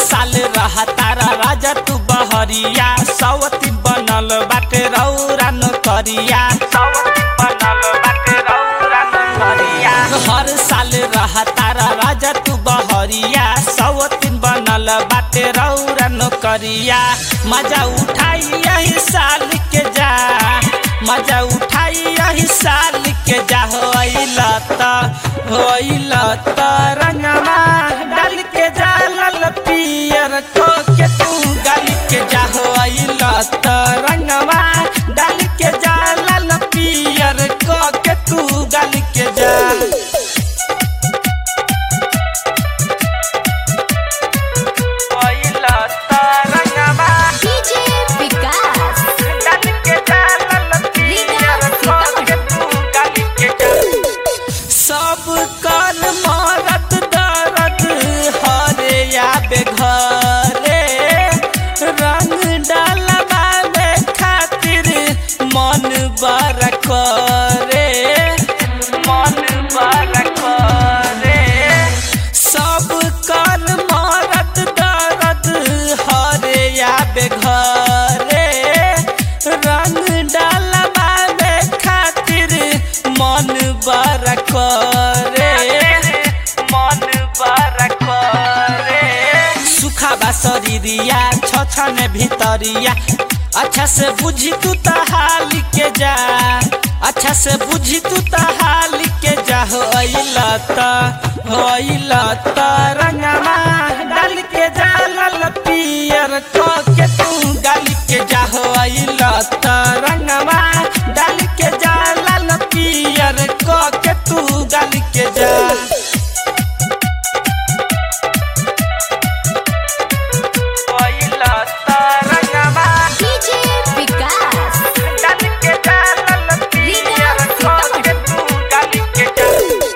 साल रहा तारा राजा तू बहरिया सवती बनल बाटे रौरा नौकरिया सवती बनल बाटे रौरा नौकरिया हर साल रहा तारा राजा तू बहरिया सवती बनल बाटे रौरा नौकरिया मजा उठाई यही साल के जा मजा उठाई यही साल के जा होइला त होइला त रंगमा डाल के जा लाल पियर को के तू गाल के जा होइला त रंगमा डाल के जा लाल पियर को के तू गाल के जा होइला त रंगमा डीजे विकास डाल के जा लाल पियर को के तू गाल के जा सब कर मारत दर्द हरे आबे घरे रंग डालबावे खातिर मन बड़ करे मन बड़ करे सब कर मारत दर्द हरे आबे घरे रंग डालबावे खातिर मन बड़ करे मन बड़ करे सुखाबा शरीरिया छछन भितरिया अच्छा से बुझी तू तहाल के जा अच्छा से बुझी तू तहाल के जा होइला त होइला त रंगमा डाल के जा लाल पियर को के तू गाल के जा होइला त रंगमा डाल के जा लाल पियर को के तू गाल के जा होइला त रंगमा डीजे विकास डाल के जा लाल पियर को के तू गाल के जा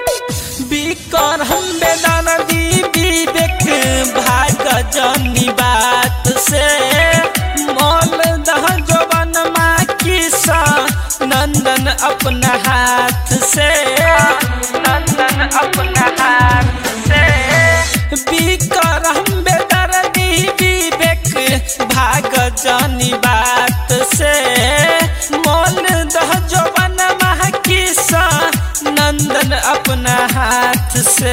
बिकर हम बेदाना दी विवेक भाग जनी बात से मोल दह जवन माँ किसा नंदन अपना हाथ से नंदन अपना हाथ से बिकर हम बेदाना दी विवेक भाग जनी बात से मोल दह जवन माँ किसा नंदन अपना हाथ से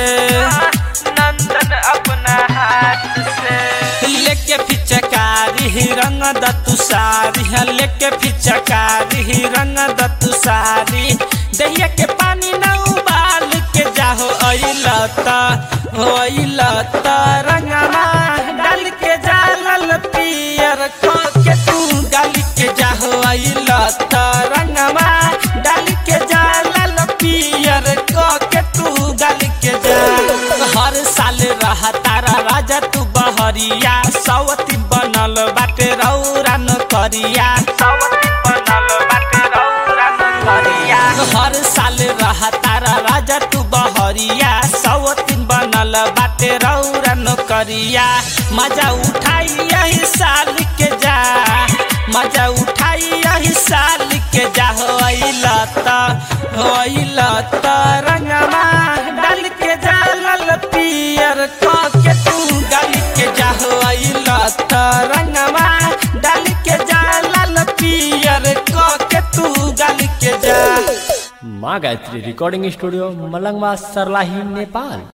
नंदन अपना हाथ से लेके फिचकारी ही रंग दतु सारी है लेके फिचकारी ही रंग दतु सारी दहिया के पानी न उबाल के जाहो अइला त होइला त रंगमा डाल के जा लाल पियर खो के तू गाल के जाहो अइला त रंगमा डाल के जा लाल पियर को के तू गाल के जा हर साल रहा तारा राजा तू बहरिया सवती बनल बाटे रौरा नौकरिया सवती बनल बाटे रौरा नौकरिया हर साल रहा तारा राजा तू बहरिया सवती बनल बाटे रौरा नौकरिया मजा उठाई यही साल के जा मजा उठाई यही साल के जा होइला त होइला त रंगमा डाल के जा लाल पियर को के तू गाल के जा होइला त रंगमा डाल के जा लाल पियर को के तू गाल के जा माँ गायत्री रिकॉर्डिंग स्टूडियो मलंगवा सरलाही नेपाल